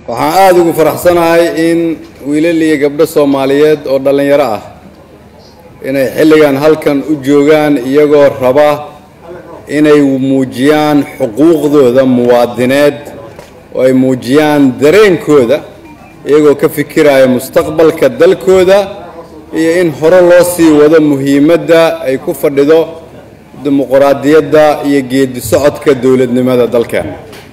waxaan aada ugu faraxsanahay in wiilal iyo gabdho soomaaliyeed oo dhallinyaro ah inay xilligan halkan u joogaan iyagoo raba inay muujiyaan xuquuqdooda muwaadineed oo ay muujiyaan dareenkooda iyagoo ka fikiraya mustaqbalka dalkooda iyo in hore loo sii wado muhiimadda ay ku fadhido dimuquraadiyadda iyo geedi socodka dowladnimada dalkeena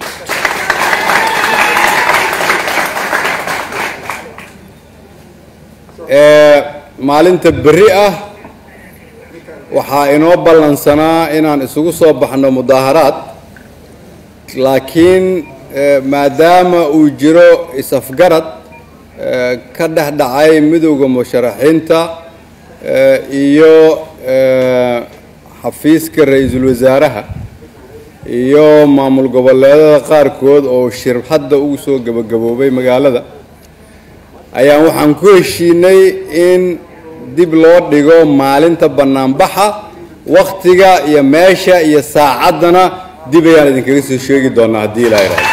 maalinta berri ah waxaa inoo ballansanaa inaan isugu soo baxno mudaaharaad laakiin maadaama uu jiro is-afgarad ka dhex dhacay midowda musharaxiinta iyo xafiiska ra-iisul wasaaraha iyo maamul goboleedada qaarkood oo shir hadda ugu soo gabagaboobay magaalada ayaan waxaan ku heshiinay in dib loo dhigo maalinta bannaanbaxa wakhtiga iyo meesha iyo saacaddana dib ayaan idinkaga soo sheegi doonaa haddii ilaa ihahdo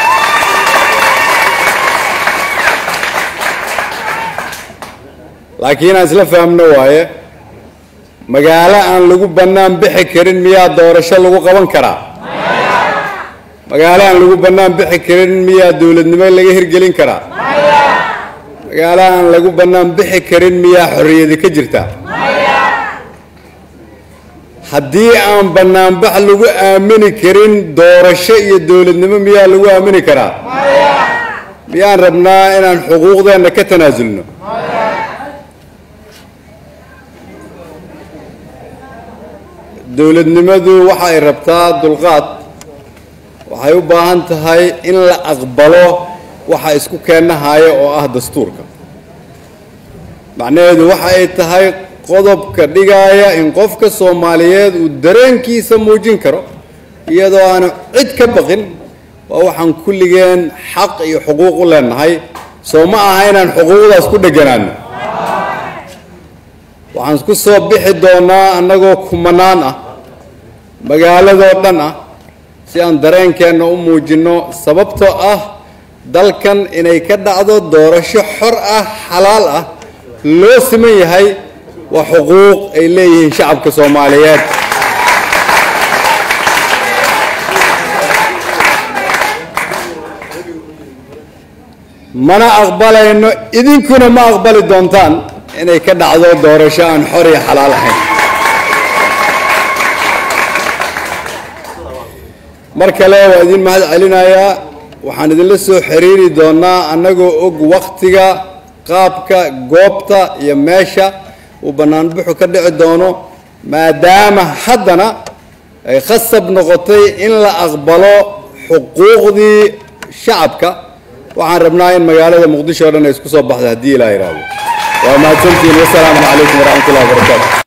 laakiin aan isla fahamno waaye magaalo aan lagu bannaan bixi karin miyaa doorasho lagu qaban karaa magaalo aan lagu bannaan bixi karin miyaa dowladnimo laga hirgelin karaa magaalo aan lagu bannaan bixi karin miyaa xorriyadi ka jirta haddii aan bannaanbax lagu aamini karin doorasho iyo dowladnimo miyaa lagu aamini karaa miyaan rabnaa inaan xuquuqdeenna ka tanaasulno dowladnimadu waxa ay rabtaa dulqaad waxay u baahan tahay in la aqbalo waxa isku keenahaya oo ah dastuurka macnaheedu waxa ay tahay qodobka dhigaaya in qofka soomaaliyeed uu dareenkiisa muujin karo iyadoo aanu cid ka baqin waa waxaan kulligeen xaq iyo xuquuq u leenahay soo ma aha inaan xuquuqdaas ku dheganaano waxaan ku soo bixi doonaa annagoo kumanaan ah magaaladoo dhan ah si aan dareenkeenna u muujinno sababtoo ah dalkan inay ka dhacdo doorasho xor ah xalaal ah loo siman yahay waa xuquuq ay leeyihiin shacabka soomaaliyeed mana aqbalayno idinkuna ma aqbali doontaan inay ka dhacdo doorasho aan xor iyo xalaal ahayn mar kale waa idin mahad celinayaa waxaan idinla soo xiriiri doonaa annagoo og wakhtiga qaabka goobta iyo meesha uu bannaanbuxu ka dhici doono maadaama haddana ay khasab noqotay in la aqbalo xuquuqdii shacabka waxaan rabnaa in magaalada muqdisho o dhan ay isku soo baxdo haddii ilaa yidhaahdo waa mahadsantihiin wasalaamu calaykum waraxmat ullahi wabarakaatu